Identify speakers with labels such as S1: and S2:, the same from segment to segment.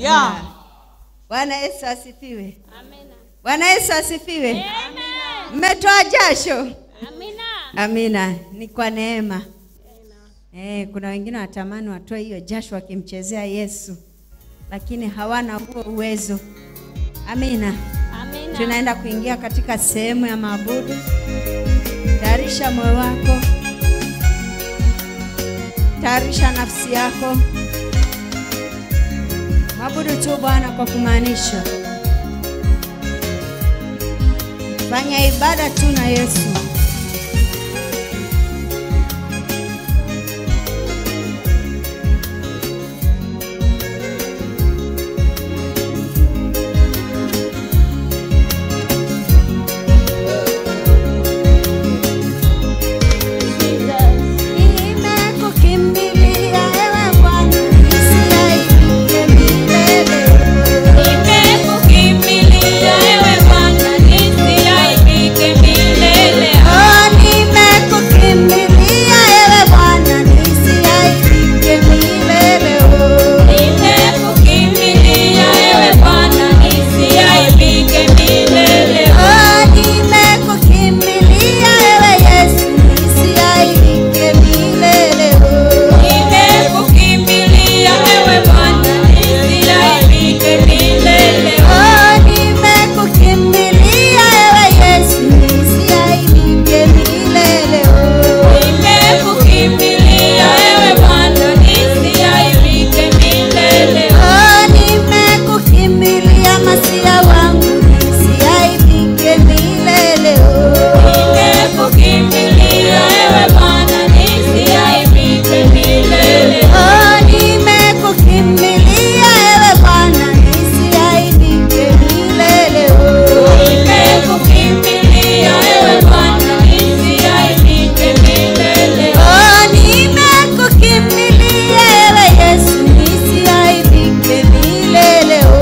S1: Yeah.
S2: Bwana Yesu asifiwe. Bwana Yesu asifiwe. Mmetoa jasho? Amina. Ni kwa neema. Eh, kuna wengine watamani watoe hiyo jasho wakimchezea Yesu, lakini hawana huo uwezo. Amina. Tunaenda kuingia katika sehemu ya maabudu. Tayarisha moyo wako, tayarisha nafsi yako. Mwabudu tu Bwana kwa kumaanisha. Fanya ibada tu na Yesu. Nimekukimbilia ewe Bwana, nisiaibike milele.
S3: Nimekukimbilia ewe Bwana, nisiaibike milele.
S2: Oh, nimekukimbilia ewe Bwana, nisiaibike milele. Oh.
S3: Nimekukimbilia ewe Bwana, nisiaibike milele.
S2: Oh, nimekukimbilia ewe Yesu, nisiaibike milele. Oh.
S3: Nimekukimbilia ewe Bwana, nisiaibike milele.
S2: Oh, nimekukimbilia ewe Yesu, nisiaibike milele. Oh.
S3: Nimekukimbilia ewe Bwana, nisiaibike milele.
S2: Oh, nimekukimbilia Masia wangu, nisiaibike milele. Oh.
S3: Nimekukimbilia ewe Bwana, nisiaibike milele.
S2: Oh, nimekukimbilia ewe Bwana, nisiaibike milele. Oh.
S3: Nimekukimbilia ewe Bwana, nisiaibike milele.
S2: Oh, nimekukimbilia ewe Yesu, nisiaibike milele. Oh.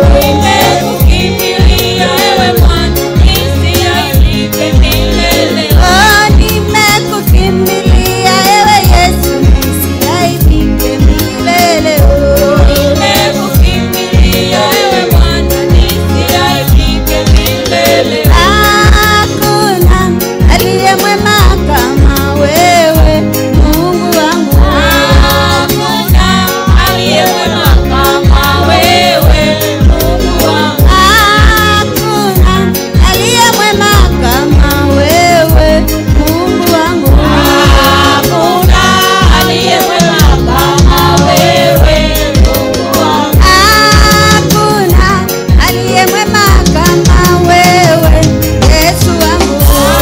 S3: Nimekukimbilia ewe Bwana, nisiaibike milele.
S2: Oh, nimekukimbilia ewe Yesu, nisiaibike milele. Oh.
S3: Nimekukimbilia ewe Bwana, nisiaibike milele.
S2: Hakuna aliye mwema kama wewe, Mungu wangu.
S3: Hakuna aliye mwema kama wewe, Mungu wangu.
S2: Hakuna aliye mwema kama wewe, Mungu wangu.
S3: Hakuna aliye mwema kama wewe, Mungu wangu.
S2: Hakuna aliye mwema kama wewe, Yesu wangu.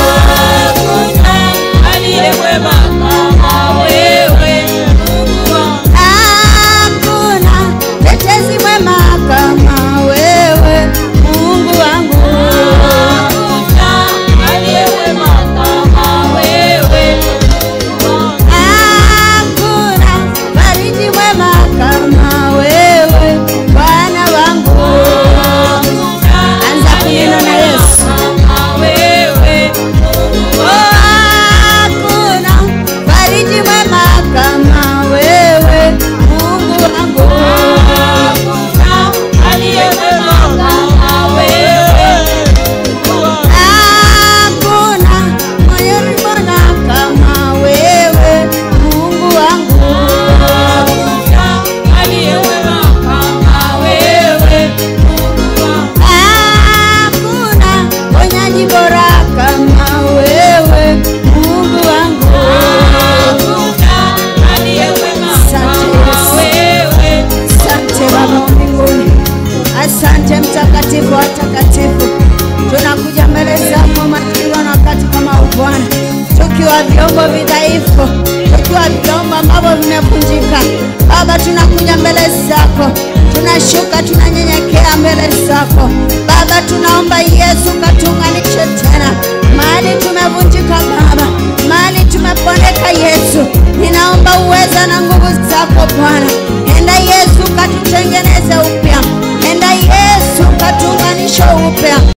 S3: Hakuna aliye mwema kama wewe, Mungu wangu.
S2: Hakuna tetezi mwema kama wewe, Mungu wangu.
S3: Hakuna aliye mwema kama wewe, Mungu wangu.
S2: Hakuna fariji mwema kama wewe, Bwana wangu. Anza kunena na Yesu. Oh, hakuna fariji mwema kama wewe, Mungu wangu. Hakuna moyoni mwema kama wewe, Mungu wangu. Hakuna ponyaji bora kama wewe, Mungu wangu. Asante Baba wa mbinguni, asante mtakatifu wa watakatifu. Tunakuja mbele zako matukio na wakati kama huu Bwana, tukiwa vyombo vidhaifu, tukiwa vyombo ambavyo vimevunjika. Baba, tunakuja mbele zako, tunashuka, tunanyenyekea mbele zako Baba. Tunaomba Yesu, katuunganishe tena mahali tumevunjika Baba, mahali tumepondeka Yesu